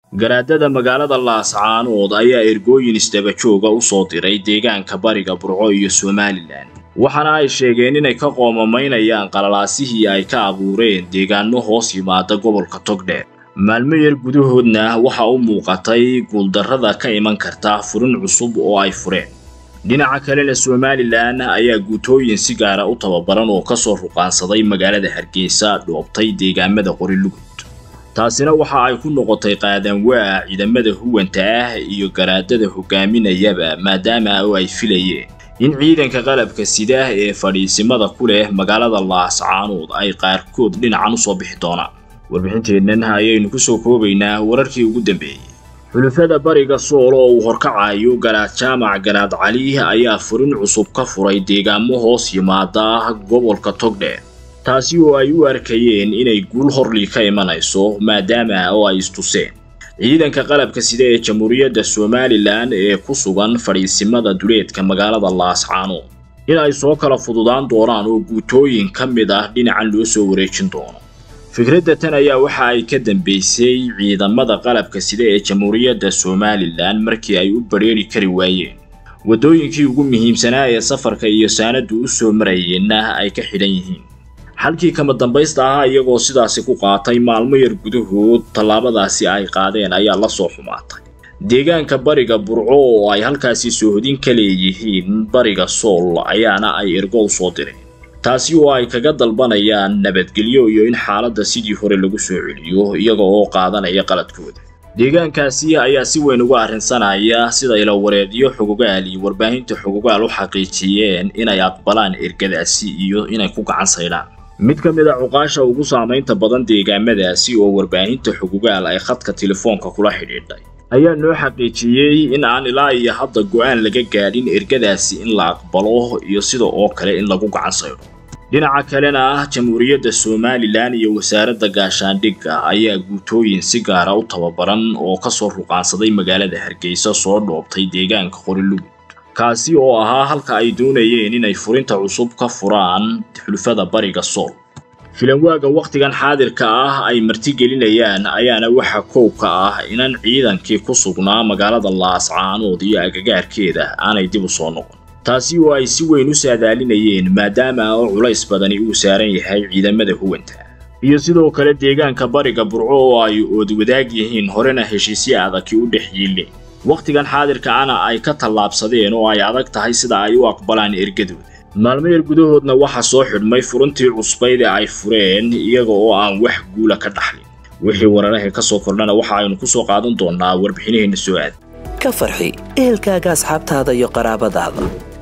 garaadada magaalada laascaanood ayaa ergooyin isdabajooga u soo diray deegaanka bariga burco iyo somalilan waxaana ay sheegeen inay ka qoomamaynayaan qalalaasihii ay ka abuureen deegaano hoos yimaada gobolka togdheer maalmo yar gudahoodna waxa u muuqatay guuldarrada ka iman karta furin cusub oo ay fureen dhinaca kalena somalilan ayaa guutooyin si gaara u tababaran oo kasoo ruqaansaday magaalada hargeysa dhoobtay deegaamada qorilugud taasina waxa ay ku noqotay qaadanwaa ciidamada huwanta ah iyo garaadada hogaaminayaba maadaama oo ay filayeen in ciidanka qalabka sida ee fadhiisimada ku leh magaalada laascaanood ay qaarkood dhinacan usoo bixi doonaan warbixinteennan ayaynu kusoo koobaynaa wararkii ugu dambeeyey xulufada bariga sool oo uu horkacayo garaad jaamac garaad cali ayaa furin cusub ka furay deegaamo hoos yimaada gobolka togdheer taasi oo ay u arkayeen inay guul horlii ka imanayso maadaama oo ay istuseen ciidanka qalabka sida ee jamhuuriyadda somalilan ee ku sugan fadhiisimada duleedka magaalada laascaanood in ay soo kala fududaan doonaan oo guutooyin ka mid ah dhinacan loo soo wareejin doono fikradda tan ayaa waxa ay ka dambeysay ciidamada qalabka sida ee jamhuuriyadda somalilan markii ay u badrheeri kari waayeen waddooyinkii ugu muhiimsanaa ee safarka iyo saanadu u soo marayeenna ay ka xidhan yihiin xalkii kama dambaysta ahaa iyagoo sidaasi ku qaatay maalmo yar gudahood tallaabadaasi ay qaadeen ayaa la soo xumaatay deegaanka bariga burco oo ay halkaasi soohodin ka leeyihiin bariga sool ayaana ay ergo u soo direen taasi oo ay kaga dalbanayaan nabadgelyo iyo in xaaladda sidii hore lagu soo celiyo iyaga oo qaadanaya qaladkooda deegaankaasi ayaa si weyn uga arrinsanaya sida ilawareedyo xogogaal iyo warbaahinta xogogaal u xaqiijiyeen inay aqbalaan ergadaasi iyo inay ku gacan saydhaan mid ka mid a cuqaasha ugu saamaynta badan deegaamadaasi oo warbaahinta xogogaal ay khadka telefoonka kula xidhiidhay ayaa noo xaqiijiyey in aan ilaa iyo hadda go'aan laga gaadhin ergadaasi in la aqbalo iyo sida oo kale in lagu gacan saydho dhinaca kalena ah jamhuuriyadda somalilan iyo wasaaradda gaashaandhigga ayaa guutooyin si gaara u tababaran oo kasoo ruqaansaday magaalada hargeysa soo dhoobtay deegaanka qorilugud kaasi oo ahaa halka ay doonayeen inay furinta cusub ka furaan xulfada bariga sool filanwaaga wakhtigan xaadirka ah ay martigelinayaan ayaana waxa koow ka ah inan ciidankii ku sugnaa magaalada laascaanood iyo agagaarkeeda aanay dib u soo noqon taasi oo ay si weyn u saadaalinayeen maadaama oo culays badani uu saaran yahay ciidamada huwanta iyo sidoo kale deegaanka bariga burco oo ay oodwadaag yihiin horena heshiisyo adagi u dhex yiileen wakhtigan xaadirka ana ay ka tallaabsadeen oo ay adag tahay sida ay u aqbalaan ergadooda maalmo yar gudahoodna waxaa soo xidhmay furuntii cusbayd ee ay fureen iyaga oo aan wax guula ka dhaxlin wixii wararaha ka soo kordhana waxa aynu ku soo qaadan doonnaa warbixinaheenna soo aad ka farxi ehelkaaga asxaabtaada iyo qaraabadaada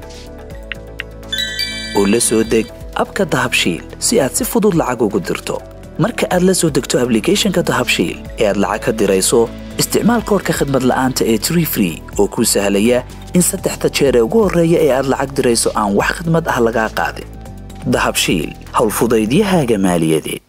oo la soo deg abka dahabshiil si aad si fudud lacag ugu dirto marka aad la soo degto ablicathonka dahabshiil ee aad lacag ka dirayso isticmaal koorka khadmad la'aanta ee tree free oo kuu sahlaya in saddexda jeer ee ugu horreeya ee aad lacag dirayso aan wax khadmad ah lagaa qaadin dahabshiil howlfudaydiyahaaga maaliyadeed